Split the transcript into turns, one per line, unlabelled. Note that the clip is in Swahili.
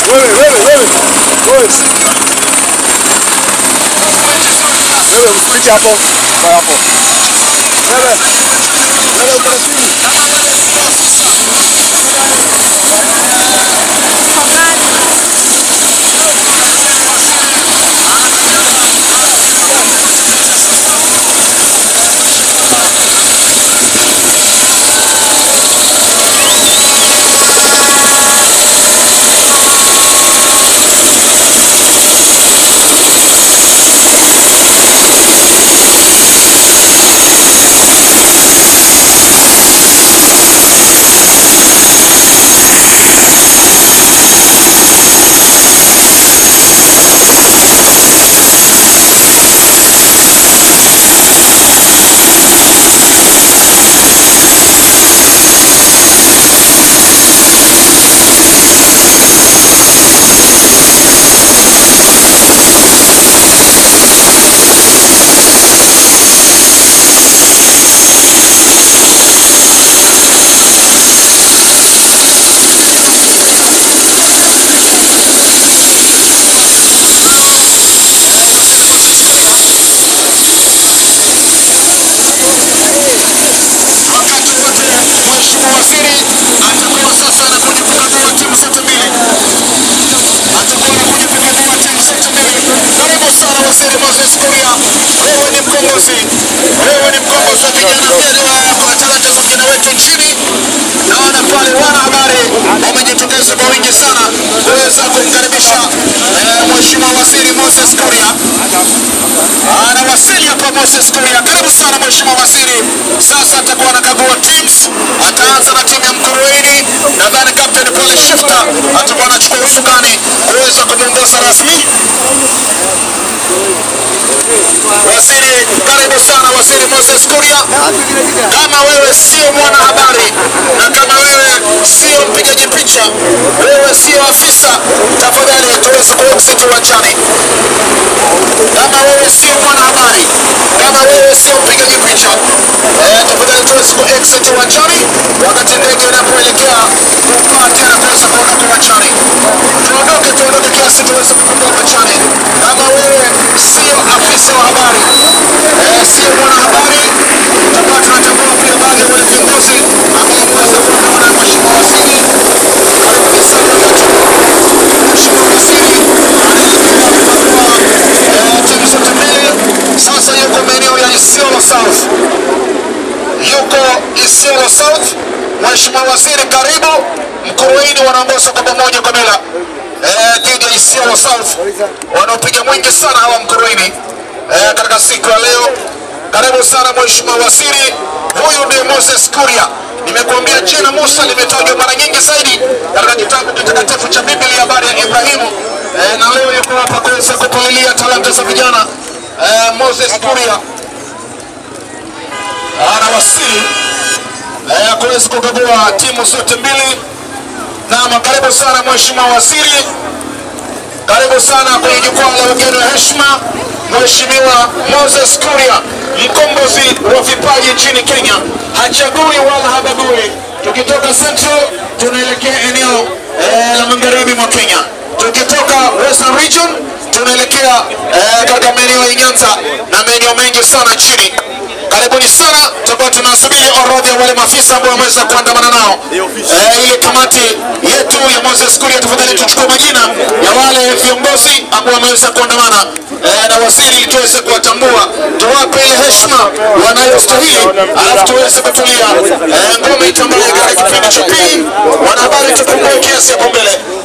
Wewe, wewe, wewe. Wewe. Wewe msipite hapo. Kwa hapo. Wewe. Wewe uko na simu.
wakati wote mheshimiwa waziri atakuwa sasa anakuja kukagua timu zote mbili, atakuwa anakuja kukagua timu zote mbili. Karibu sana waziri Moses Kuria, wewe ni mkombozi, wewe ni mkombozi wa vijana pia kwa talanta za vijana wetu nchini. Naona pale wanahabari wamejitokeza kwa wingi sana kuweza kumkaribisha eh, mheshimiwa waziri Moses Kuria anawasili hapa Moses Kuria. Karibu sana mheshimiwa waziri. Sasa atakuwa anakagua teams, ataanza na timu ya Mkurueni. Nadhani captain pale Shifter atakuwa anachukua usukani kuweza kumwongoza rasmi. Waziri, karibu sana waziri Moses Kuria. Kama wewe sio mwanahabari na kama wewe sio mpigaji picha, wewe sio afisa, tafadhali tuweze kuexit uwanjani kama wewe sio mwanahabari, kama wewe sio mpigaji picha, eh, tafadhali tuweze ku exit uwanjani wakati ndege inapoelekea kupaa tena kuweza kuondoka uwanjani. Tuondoke, tuondoke kiasi tuweze kuondoka uwanjani. Kama wewe sio afisa wa habari, eh, sio mwanahabari, tutakuwa tunatambua pia baadhi ya wale viongozi ambao wameweza kuondoka na mheshimiwa waziri. Karibuni sana wote. Mheshimiwa waziri anaendelea kukagua eh, timu zote mbili. Sasa yuko maeneo ya Isiolo South, yuko Isiolo South. Mheshimiwa waziri, karibu. Mkuruini wanaongoza kwa pamoja kwa bila eh, dhidi ya Isiolo South wanaopiga mwingi sana hawa Mkuruini eh, katika siku ya leo. Karibu sana mheshimiwa waziri. Huyu ndiye Moses Kuria. Nimekuambia jina Musa limetajwa mara nyingi zaidi katika kitabu kitakatifu cha Biblia, habari ya Ibrahimu eh, na leo yuko hapa kuweza kupalilia talanta za vijana eh, Moses Kuria anawasili eh, kuweza kukagua timu zote mbili. Naam, karibu sana mheshimiwa waziri, karibu sana kwenye jukwaa la wageni wa heshima, Mheshimiwa Moses Kuria, mkombozi wa vipaji nchini Kenya, hachagui wala habagui. Tukitoka Central tunaelekea eneo eh, la magharibi mwa Kenya, tukitoka Western Region tunaelekea eh, katika maeneo ya Nyanza na maeneo mengi sana nchini. Karibuni sana, tutakuwa tunasubiri orodha ya wale maafisa ambao wameweza kuandamana nao eh, ile kamati yetu ya Moses Kuria. Tafadhali tuchukue majina ya wale viongozi ambao wameweza kuandamana eh, na waziri, ili tuweze kuwatambua, tuwape ile heshima wanayostahili, alafu tuweze kutulia. Eh, ngome itambaye katika kipindi cha pili. Wanahabari, tupungue kiasi hapo mbele.